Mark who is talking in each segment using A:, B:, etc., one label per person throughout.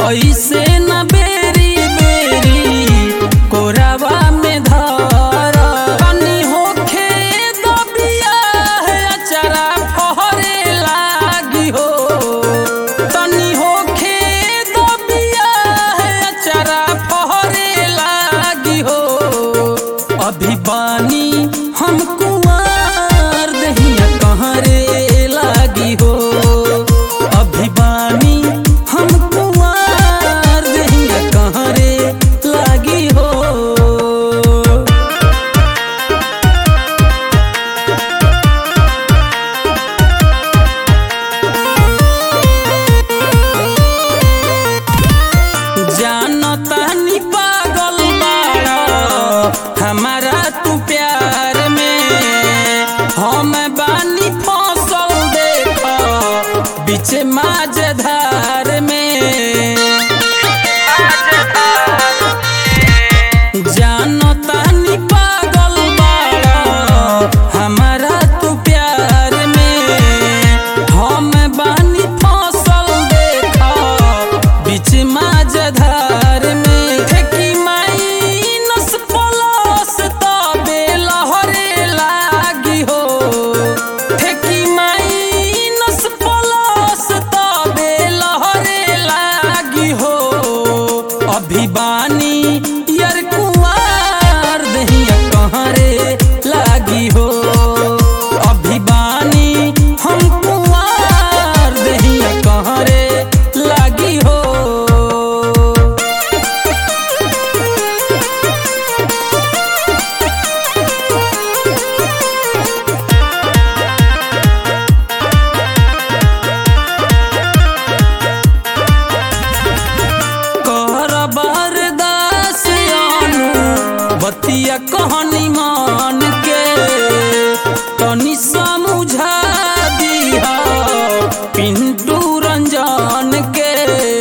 A: ऐसे न बेरी बेरी कोरावा में धर तनी होखे दबिया है अचरा फहरे लागी हो तनी होखे दबिया है अचरा फहरे लागी हो अभी बानी हम कुंवर दहिया कहाँ रे लागी हो अभी बानी हम कुंवर दहिया कहाँ रे लागी हो जानता नी पागल बाड़ा हमारा तू प्यार में हम बानी फसल देख बीच माझधार में जानता नी पागल बाड़ा हमारा तू प्यार में हम बानी फसल देख बीच माझधार में ठेकी माइनस प्लस तबे लहरे लागी हो ठेकी माइनस प्लस तबे लहरे लागी हो अभी बानी यार कुंवार दहिया कहाँ रे लागी हो अभी बानी हम कुंवार दहिया कहाँ रे लागी हो कर बरदास अनु बतिया कहनी मान के तनी समझा दिया पिंटू रंजन के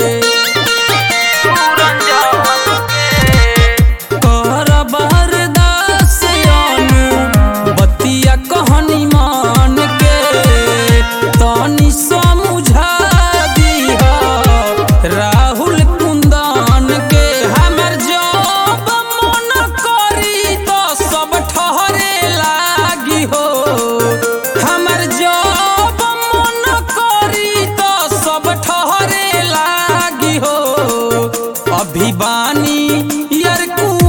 A: कर बरदास अनु बतिया कहनी मान के तनी समझा दिया राहुल कुंदन के हमर जब मन करी तो सब ठहरे लागी हो हमर जब मन करी तो सब ठहरे लागी हो अभी बानी यार कुआं